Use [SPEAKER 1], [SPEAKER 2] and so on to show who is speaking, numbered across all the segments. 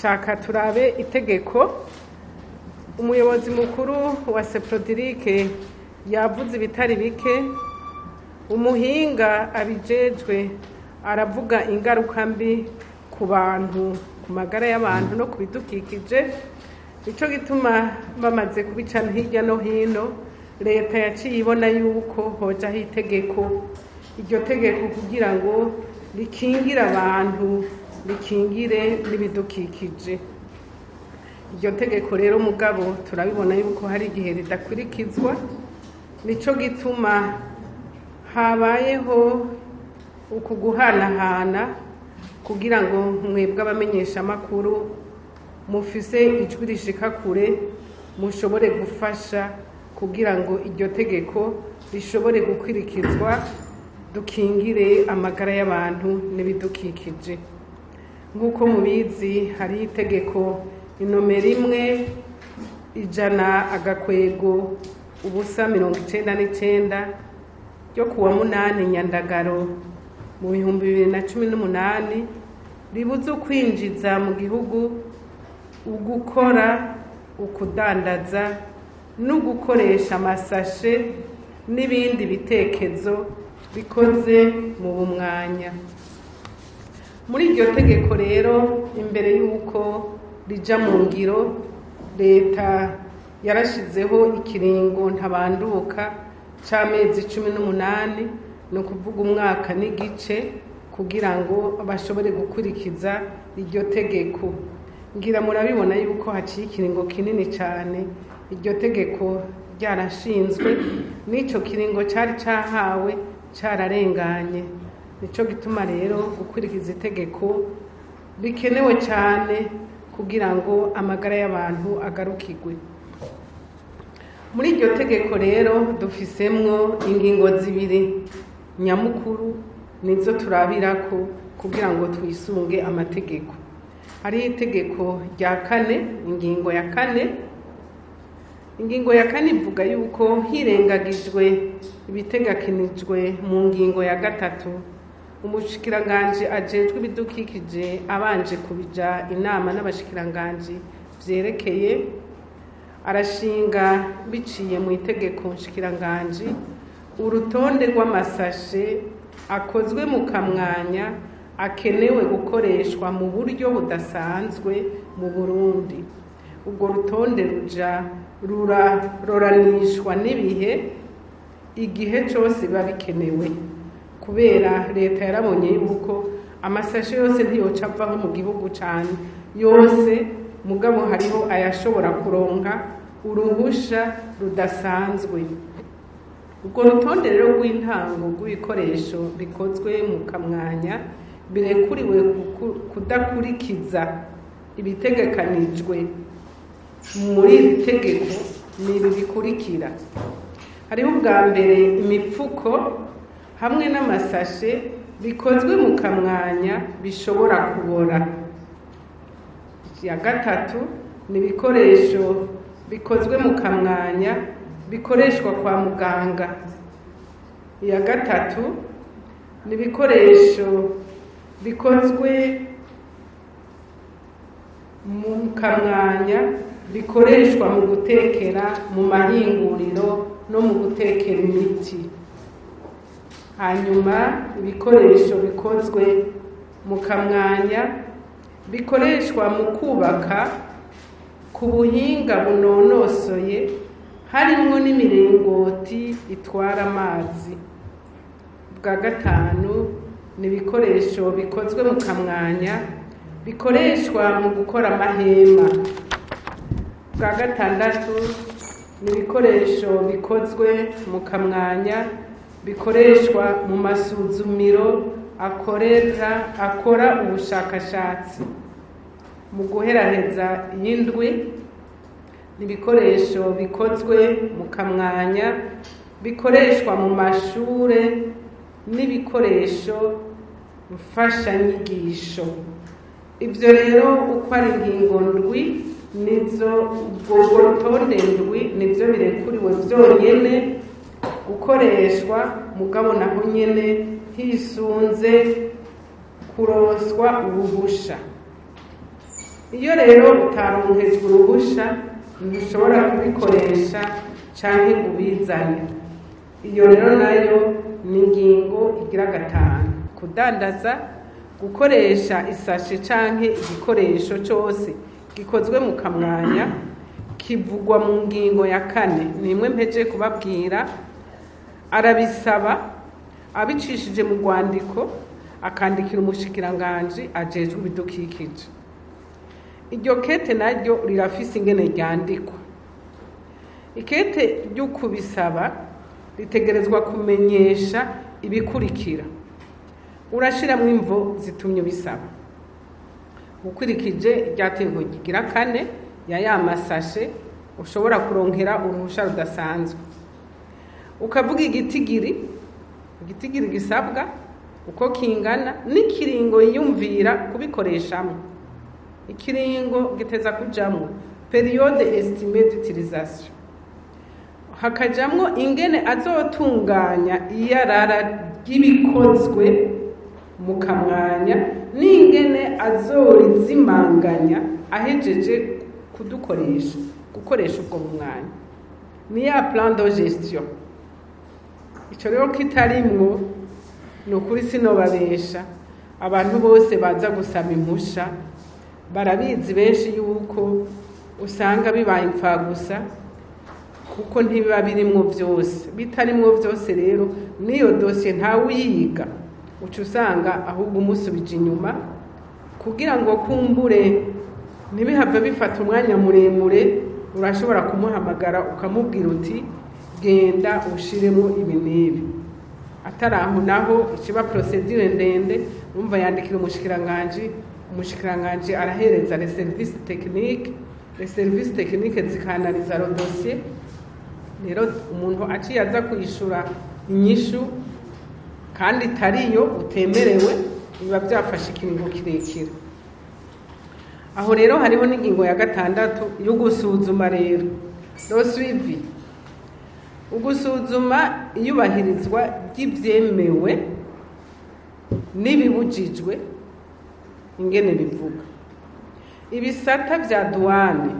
[SPEAKER 1] shaka turabe itegeko umuyobozi mukuru wa seprodirike yavuze ibitari bike umuhinga abijejwe aravuga ingaruka mbi ku bantu ku magara y'abantu no ku bidukikije nicyo gituma bamaze kubicana hirya no hino leta yaciye ibona yuko hojaho itegeko iryo tegeko kugira ngo rikingire abantu rikingire n'ibidukikije iryo tegeko rero mugabo turabibona yuko hari igihe ridakurikizwa nicyo gituma habayeho uku guhanahana kugira ngo mwebwe abamenyeshamakuru mufise ijwi rishika kure mushobore gufasha kugira ngo iryo tegeko rishobore gukurikizwa dukingire amagara y'abantu n'ibidukikije nk'uko mubizi hari itegeko inomero imwe ijana agakwego ubusa mirongo icenda n'icenda ryo kuwa munani nyandagaro mu bihumbi bibiri na cumi n'umunani ribuze ukwinjiza mu gihugu ugukora ukudandaza no gukoresha amasashe n'ibindi bitekezo bikoze mu bumwanya muri iryo tegeko rero imbere y'uko rija mu ngiro leta yarashizeho ikiringo ntabanduka c'amezi cumi n'umunani ni ukuvuga umwaka n'igice kugira ngo bashobore gukurikiza iryo tegeko ngira murabibona yuko haciye ikiringo kinini cyane iryo tegeko ryarashinzwe n'icyo kiringo cyari cyahawe cyararenganye nicyo gituma rero gukurikiza itegeko bikenewe cyane kugira ngo amagara y'abantu agarukirwe muri iryo tegeko rero dufisemwo ingingo zibiri nyamukuru nizo turabirako kugira ngo twisunge amategeko hariho itegeko rya kane ingingo ya kane ingingo ya kane ivuga yuko hirengagijwe ibitegakinijwe mu ngingo ya gatatu umushikiranganji ajejwe ibidukikije abanje kubija inama n'abashikiranganji vyerekeye arashinga biciye mu itegeko nshikiranganji urutonde rw'amasashe akozwe mu kamwanya akenewe gukoreshwa mu buryo budasanzwe mu burundi ubwo rutonde ruja ruraroranishwa n'ibihe igihe cyose biba bikenewe kubera leta yarabonye yuko amasashe yose ntiyoca avaho mu gihugu cyane yose mugabo hariho ayashobora kuronka uruhusha rudasanzwe ubwo rutonde rero rw'intango rw'ibikoresho bikozwe mu kamwanya birekuriwe kudakurikiza ibitegekanijwe muri iri tegeko ni ibi bikurikira hariho ubwa mbere imipfuko hamwe n'amasashe bikozwe mu kamwanya bishobora kubora iya gatatu ni ibikoresho bikozwe mu kamwanya bikoreshwa kwa muganga iya gatatu ni ibikoresho bikozwe mu kamwanya bikoreshwa mu gutekera mu mahinguriro no mu gutekera imiti hanyuma ibikoresho bikozwe mu kamwanya bikoreshwa mu kubaka ku buhinga bunonosoye harimwo n'imiringoti itwara amazi bwa gatanu ni ibikoresho bikozwe mu kamwanya bikoreshwa mu gukora amahema bwa gatandatu ni ibikoresho bikozwe mu kamwanya bikoreshwa mu masuzumiro akorera akora ubushakashatsi mu guheraheza y'indwi ni ibikoresho bikozwe mu kamwanya bikoreshwa mu mashure n'ibikoresho mfashanyigisho ibyo rero uko ari ingingo ndwi nizo ubwo rutonde ndwi nibyo birekuriwe byonyine gukoreshwa mugabo naho nyine hisunze kuroswa uruhusha iyo rero utaronkejwe uruhusha ntushobora kubikoresha canke ngo ubizane iyo rero nayo ni ingingo igira gatanu kudandaza gukoresha isashe canke igikoresho cose gikozwe mu kamwanya kivugwa mu ngingo ya kane nimwe mpeje kubabwira arabisaba abicishije mu rwandiko akandikira umushikiranganji ajejwe ibidukikije iryo kete naryo rirafise ingene ryandikwa ikete ryo kubisaba ritegerezwa kumenyesha ibikurikira urashiramwo imvo zitumye ubisaba ukurikije iryategeko rigira kane ya ya masashe ushobora kuronkera uruhusha rudasanzwe ukavuga igitigiri igitigiri gisabwa uko kingana n'ikiringo yiyumvira kubikoreshamwo ikiringo giteza kujamwo periode estimée d'utilisation hakajamwo ingene azotunganya iyarara ry'ibikozwe mu kamwanya n'ingene azorizimanganya ahejeje kudukoresha gukoresha ubwo mu mwanya ni ya plan de gestion ico rero kitarimwo ni ukuri sinobabesha abantu bose baza gusaba impusha barabizi benshi yuko usanga bibaye imfagusa kuko ntibiba birimwo byose bitarimwo byose rero n'iyo dosiye ntawe uyiga uca usanga ahubwo umusubije inyuma kugira ngo kumbure ntibihave bifata umwanya muremure urashobora kumuhamagara ukamubwira uti genda ushiremo ibi n'ibi atari aho naho ikiba procedure ndende umva yandikira umushikiranganji umushikiranganji arahereza les services techniques les services techniques zikanaliza ro dossier rero umuntu aciye aza kuyishura inyishu kandi itariyo utemerewe biba byafashe ikiringo kirekire aho rero hariho n'ingingo ya gatandatu yo gusuzuma rero no suivi ugusuzuma iyubahirizwa ry'ibyemewe n'ibibujijwe ingene bivuga ibisata bya duwane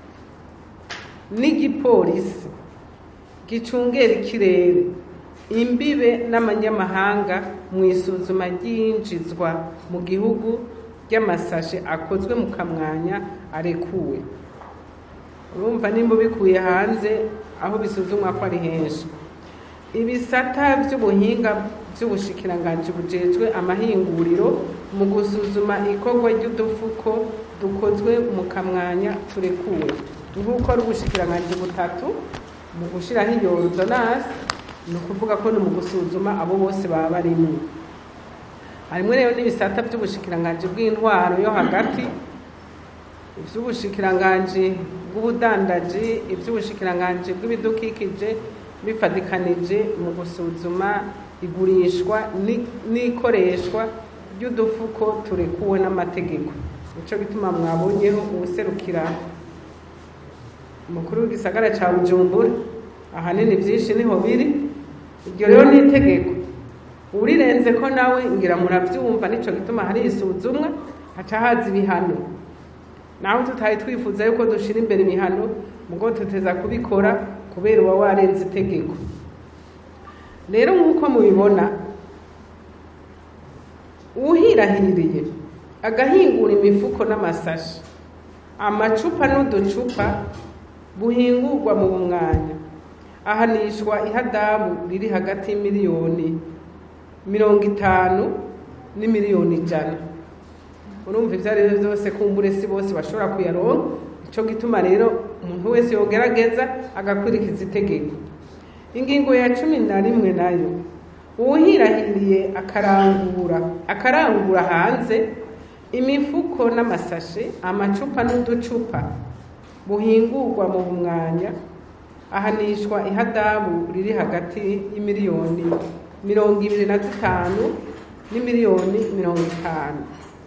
[SPEAKER 1] n'igipolisi gicungera ikirere imbibe n'amanyamahanga mu isuzuma ry'iyinjizwa mu gihugu ry'amasashe akozwe mu kamwanya arekuwe urumva nimba ubikuye hanze aho bisuzumwa ko ari henshi ibisata by'ubuhinga by'ubushikiranganji bujejwe amahinguriro mu gusuzuma ikorwa ry'udufuko dukozwe mu kamwanya turekuwe nk'uko ari ubushikiranganji butatu mu gushyiraho iyo ordonance ni ukuvuga ko ni mu gusuzuma abo bose baba barimo harimo rero n'ibisata by'ubushikiranganji bw'intwaro yo hagati iby'ubushikiranganji bw'ubudandaji iby'ubushikiranganji bw'ibidukikije bifatikanije mu gusuzuma igurishwa n'ikoreshwa ry'udufuko turekuwe n'amategeko nicyo bituma mwabonyeho ubuserukira umukuru w'igisagara cya bujumbura ahanini byinshi niho biri iryo rero ni itegeko urirenze ko nawe ngira murabyumva nicyo gituma hari isuzumwa haca haza ibihano naho tutari twifuza yuko dushyira imbere ibihano mugo tuteza kubikora kubera uba warenze itegeko rero nk'uko mubibona uwuhirahiriye agahingura imifuko n'amasashi amacupa n'uducupa buhingurwa mu mwanya ahanishwa ihadabu riri hagati y'imiliyoni mirongo itanu n'imiliyoni ijana urumva ibyo ari byo byose kumbure si bose bashobora kuyaronka icyo gituma rero umuntu wese yogerageza agakurikiza itegeko ingingo ya cumi na rimwe nayo uwuhirahiriye akarangura akarangura hanze imifuko n'amasashe amacupa n'uducupa buhingurwa mu mwanya ahanishwa ihadabu riri hagati y'imiliyoni mirongo ibiri na zitanu n'imiliyoni mirongo itanu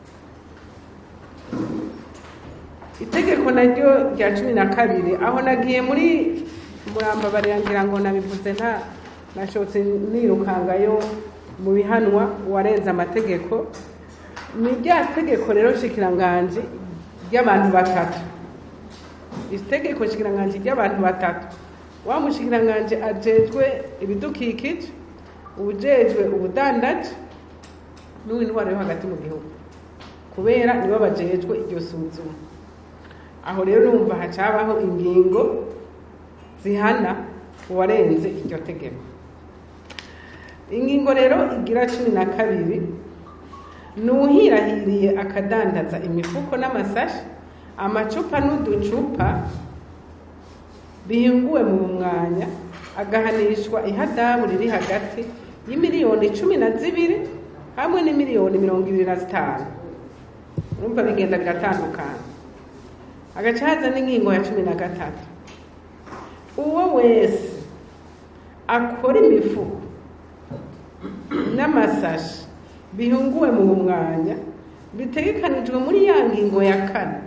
[SPEAKER 1] itegeko naryo rya cumi na kabiri aho nagiye muri murambabarira ngira ngo nabivuze nta nashotse nirukangayo mu bihanwa warenze amategeko ni rya tegeko rero shikiranganje ry'abantu batatu itegeko nshikiranganji ry'abantu batatu wa mushikiranganji ajejwe ibidukikije ubujejwe ubudandaji n'uw'intwaro yo hagati mu gihugu kubera nibo bajejwe iryo suzuma aho rero urumva hacabaho ingingo zihana uwarenze iryo tegeko ingingo rero igira cumi na kabiri ni uwuhirahiriye akadandaza imifuko n'amasashi amacupa n'uducupa bihinguwe mu mwanya agahanishwa ihadabu riri hagati y'imiliyoni cumi na zibiri hamwe n'imiliyoni mirongo ibiri na zitanu urumva bigenda biratandukana agaca haza n'ingingo ya cumi na gatatu uwo wese akora imifuko n'amasashi bihunguwe mu mwanya bitegekanijwe muri ya ngingo ya kane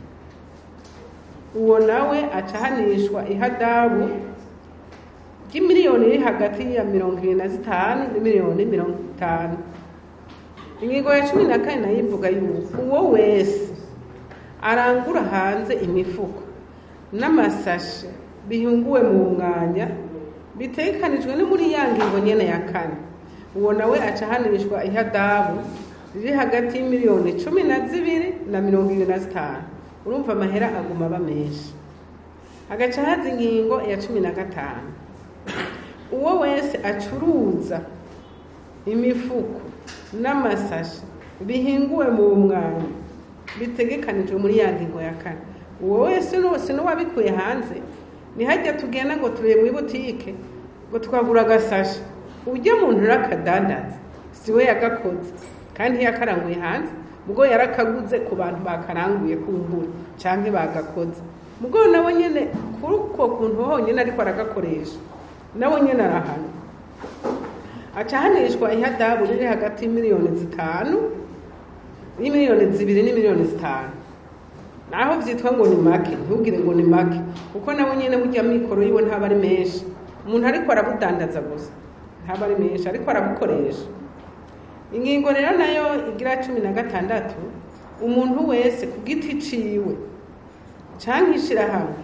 [SPEAKER 1] uwo nawe acahanishwa ihadabu ry'imiliyoni iri hagati ya mirongo ibiri na zitanu n'imiliyoni mirongo itanu ingingo ya cumi na kane nayo ivuga yuko uwo wese arangura hanze imifuko n'amasashi bihunguwe mu mwanya bitegekanijwe no muri ya ngingo nyene ya kane uwo nawe acahanishwa ihadabu riri hagati y'imiliyoni cumi na zibiri na mirongo ibiri na zitanu urumva amahera aguma aba menshi hagaca haza ingingo ya cumi na gatanu uwo wese acuruza imifuko n'amasashi bihinguwe mu mwanya bitegekanijwe muri ya ngingo ya kane uwo wese wose n'uwabikuye hanze ntihajya tugenda ngo turebe muri butike ngo twagura agasashi ujya muntu urakadandaza si we yagakoze kandi ntiyakaranguye hanze ubwo yarakaguze ku bantu bakaranguye kumbura cyangwa bagakoze ubwo nawe nyine kuri uko kuntu honyine ariko aragakoresha nawe nyine arahana acahanishwa ihadabu riri hagati y'imiliyoni zitanu n'imiliyoni zibiri n'imiliyoni zitanu naho byitwa ngo ni make ntugire ngo ni make kuko nawe nyine burya mikoro yiwe ntaba ari menshi umuntu ariko arabudandaza gusa ntaba ari menshi ariko arabukoresha ingingo rero nayo igira cumi na gatandatu umuntu wese ku giti ciwe cyangwa ishyirahamwe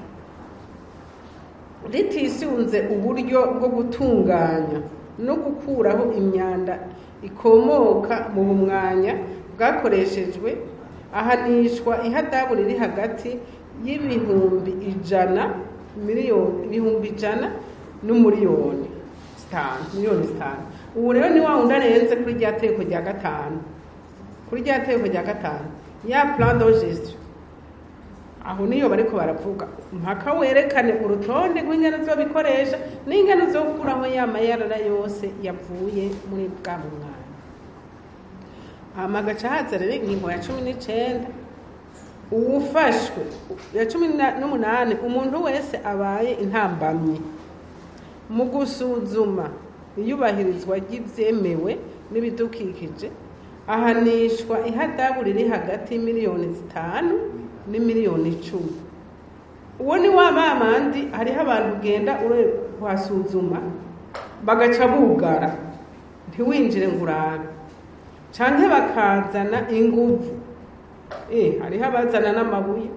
[SPEAKER 1] ritisunze uburyo bwo gutunganya no gukuraho imyanda ikomoka mu bumwanya bwakoreshejwe ahanishwa ihadabu riri hagati y'ibihumbi ijana miliyoni ibihumbi ijana n'umuriyoni zitanu miliyoni zitanu ubu rero ni wa wundi arenze kuri rya teko rya gatanu kuri rya teko rya gatanu ya plan d'enregistre aho niyo bariko baravuga mpaka werekane urutonde rw'ingano zobikoresha n'ingano zo gukuraho ya mayarara yose yavuye muri bwa mwanya hama gaca haza rero ingingo ya cumi n'icenda uwufashwe ya cumi n'umunani umuntu wese abaye intambamyi mu gusuzuma iyubahirizwa ry'ibyemewe n'ibidukikije ahanishwa ihadabu riri hagati y'imiliyoni zitanu n'imiliyoni icumi uwo ni wa bamandi hariho abantu ugenda ure kuhasuzuma bagaca bugara ntiwinjire ngo urabe canke bakazana inguvu eh hariho abazana n'amabuye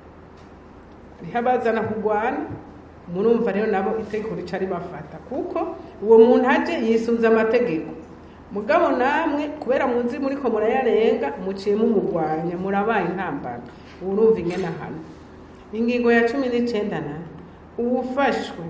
[SPEAKER 1] hariho abazana kugwana murumva rero nabo itegeko rica ribafata kuko uwo muntu aje yisunze amategeko mugabo namwe kubera muzi muriko murayarenga muciye mumugwanya murabaye intambara urumva ingena hano ingingo ya cumi n'icenda nayo uwufashwe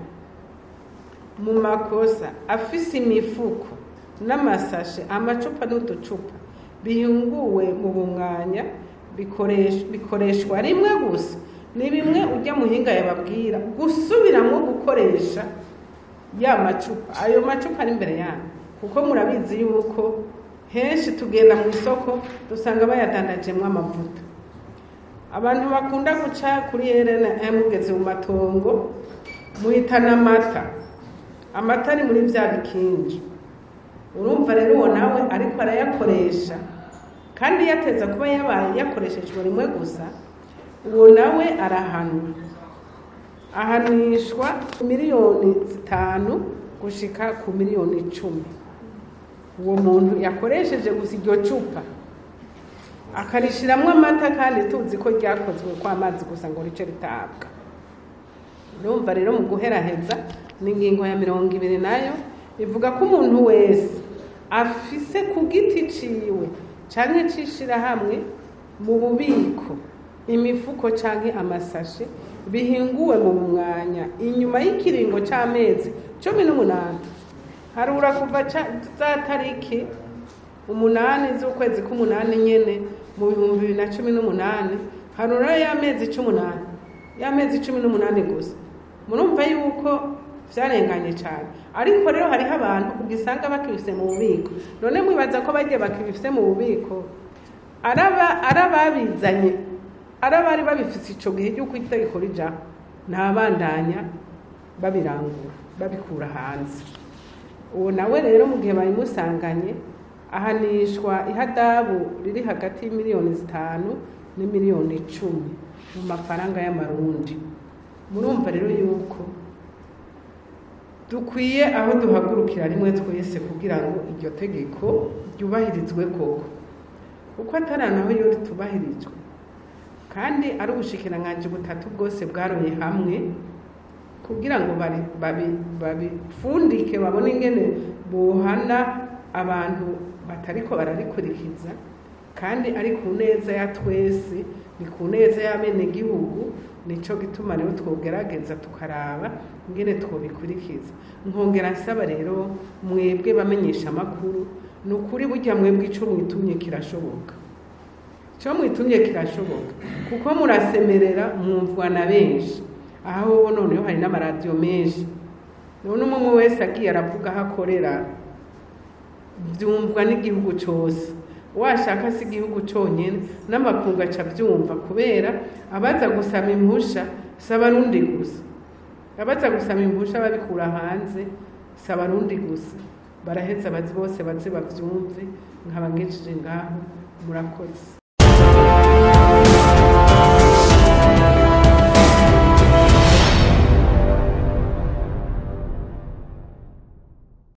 [SPEAKER 1] mu makosa afise imifuko n'amasashe amacupa n'uducupa bihunguwe mu bumwanya bikoreshwa rimwe gusa ni bimwe ujya muhinga yababwira gusubiramo gukoresha ya macupa ayo macupa ari imbere yanyu kuko murabizi yuko henshi tugenda mu isoko dusanga bayadandajemo amavuta abantu bakunda guca kuri erena mugeze mu matongo muhitana amata amata ari muri bya bikingi urumva rero uwo nawe ariko arayakoresha kandi yateza kuba yabaye yakoreshejwe rimwe gusa uwo nawe arahanwa ahanishwa miliyoni zitanu gushika ku miliyoni icumi uwo muntu yakoresheje gusa iryo cupa akarishiramwo amata kandi tuzi ko ryakozwe kw'amazi gusa ngo rice ritabwa urumva rero mu guheraheza ni ingingo ya mirongo ibiri nayo ivuga ko umuntu wese afise ku giti ciwe canke c'ishirahamwe mu bubiko imifuko canke amasashe bihinguwe mu mwanya inyuma y'ikiringo c'amezi cumi n'umunani harura kuva ca- za tariki umunani z'ukwezi k'umunani nyene mu bihumbi bibiri na cumi n'umunani harura y'amezi c'umunani y'amezi cumi n'umunani gusa murumva yuko vyarenganye cane ariko rero hariho abantu ugisanga bakibifise mu bubiko none mwibaza ko bagiye bakibifise mu bubiko araba arababizanye arabari babifise ico gihe cy'uko itegeko rijaho ntabandanya babirangura babikura hanze uwo nawe rero mu gihe bayimusanganye ahanishwa ihadabu riri hagati y'imiliyoni zitanu n'imiliyoni icumi mu mafaranga y'amarundi murumva rero yuko dukwiye aho duhagurukira rimwe twese kugira ngo iryo tegeko ryubahirizwe koko kuko atari naho iyo ritubahirijwe kandi ari ubushikiranganji butatu bwose bwaroye hamwe kugira ngo bari- babi- babipfundike babone ingene bohana abantu batariko bararikurikiza kandi ari ku neza ya twese ni ku neza y'abenegihugu nico gituma rero twogerageza tukaraba ingene twobikurikiza nkongera nsaba rero mwebwe bamenyesha amakuru ni ukuri burya mwebwe ico mwitumye kirashoboka icyo mwitumye kirashoboka kuko murasemerera mwumvwa na benshi aho noneho hari n'amaradiyo menshi none umwe umwe wese agiye aravuga aho akorera byumvwa n'igihugu cyose washaka si igihugu cyonyine n'amakungu aca abyumva kubera abaza gusaba impusha si abarundi gusa abaza gusaba impusha babikura hanze si abarundi gusa baraheza abazi bose baze babyumve nkaba ngejeje ngaho murakoze